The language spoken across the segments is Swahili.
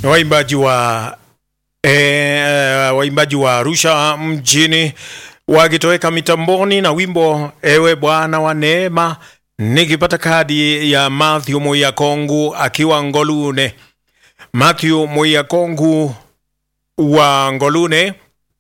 waimbaji wa e, waimbaji wa Arusha mjini wakitoweka mitamboni na wimbo ewe Bwana wa neema, nikipata kadi ya Matthew Muyakongu akiwa Ngolune. Matthew Muyakongu wa Ngolune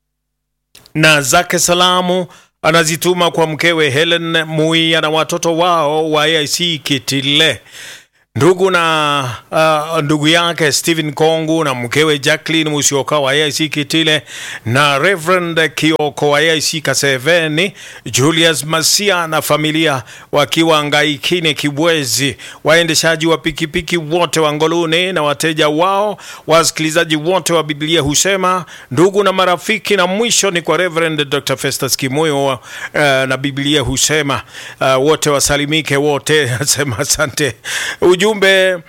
na zake salamu anazituma kwa mkewe Helen Muia na watoto wao wa AIC Kitile ndugu na uh, ndugu yake Stephen Kongu na mkewe Jacqueline Musioka wa AIC Kitile na Reverend Kioko wa AIC Kaseveni, Julius Masia na familia wakiwa Ngaikine Kibwezi, waendeshaji wa pikipiki wote wa Ngolune na wateja wao, wasikilizaji wote wa Biblia husema, ndugu na marafiki, na mwisho ni kwa Reverend Dr. Festus Kimoyo uh, na Biblia husema uh, wote wasalimike wote. Asema asante ujumbe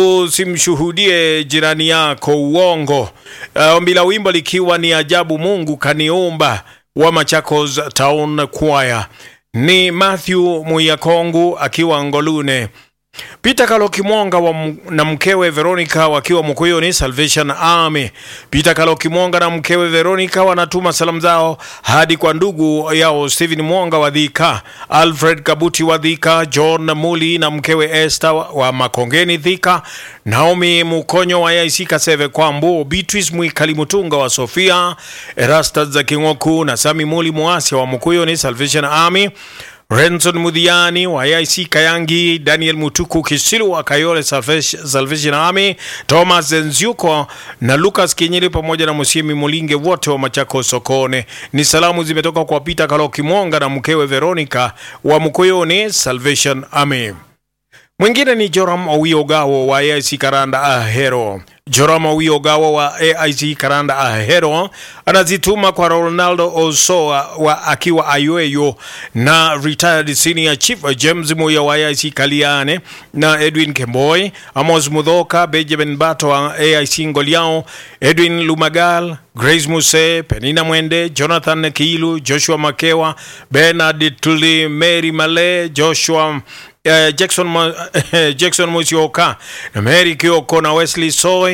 usimshuhudie jirani yako uongo. Uh, ombi la wimbo likiwa ni ajabu Mungu kaniumba wa Machakos Town Choir ni Matthew Muyakongu akiwa Ngolune. Peter Kalokimwonga wa na mkewe Veronica wakiwa Mkuyuni Salvation Army. Peter Kalokimwonga na mkewe Veronica wanatuma salamu zao hadi kwa ndugu yao Stephen Mwonga wa Dhika, Alfred Kabuti wa Dhika, John Muli na mkewe Esther wa Makongeni Dhika, Naomi Mukonyo wa AIC Kaseve Kwambu, Beatrice Mwikali Mutunga wa Sofia, Erastus za Kingoku na Sami Muli Muasia wa Mkuyuni Salvation Army. Renson Mudhiani wa AIC Kayangi, Daniel Mutuku Kisilu wa Kayole Salvation Army, Thomas Nziuko na Lucas Kinyili pamoja na Musiemi Mulinge wote wa Machako Sokone. Ni salamu zimetoka kwa Peter Kaloki Mwonga na mkewe Veronica wa Mkoyoni Salvation Army. Mwingine ni Joram Owiogawo wa AIC Karanda Ahero. Joram Owiogawo wa AIC Karanda Ahero anazituma kwa Ronaldo Osoa wa akiwa Ayoyo na retired senior chief James Muya wa AIC Kaliane na Edwin Kemboy, Amos Mudhoka, Benjamin Bato wa AIC Ngoliao, Edwin Lumagal, Grace Muse, Penina Mwende, Jonathan Kiilu, Joshua Makewa, Bernard Tuli, Mary Male, Joshua Uh, Jackson, uh, Jackson Musioka na Mary Kioko na Wesley Soy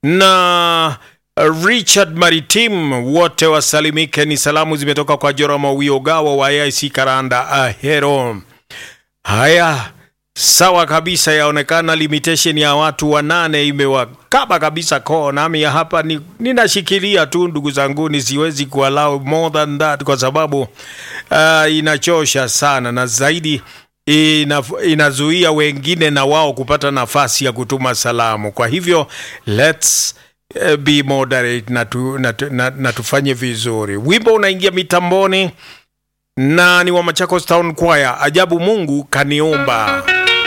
na uh, Richard Maritim wote wasalimike. Ni salamu zimetoka kwa Jorama Wiogawa wa AIC Karanda Ahero. Haya, sawa kabisa, yaonekana limitation ya watu wanane imewakaba kabisa koo, nami ya hapa ni, ninashikilia tu ndugu zangu, siwezi kuallow more than that kwa sababu uh, inachosha sana na zaidi ina, inazuia wengine na wao kupata nafasi ya kutuma salamu. Kwa hivyo let's uh, be moderate na, tu, na, na, na tufanye vizuri. Wimbo unaingia mitamboni na ni wa Machakos Town Choir, ajabu Mungu kaniumba.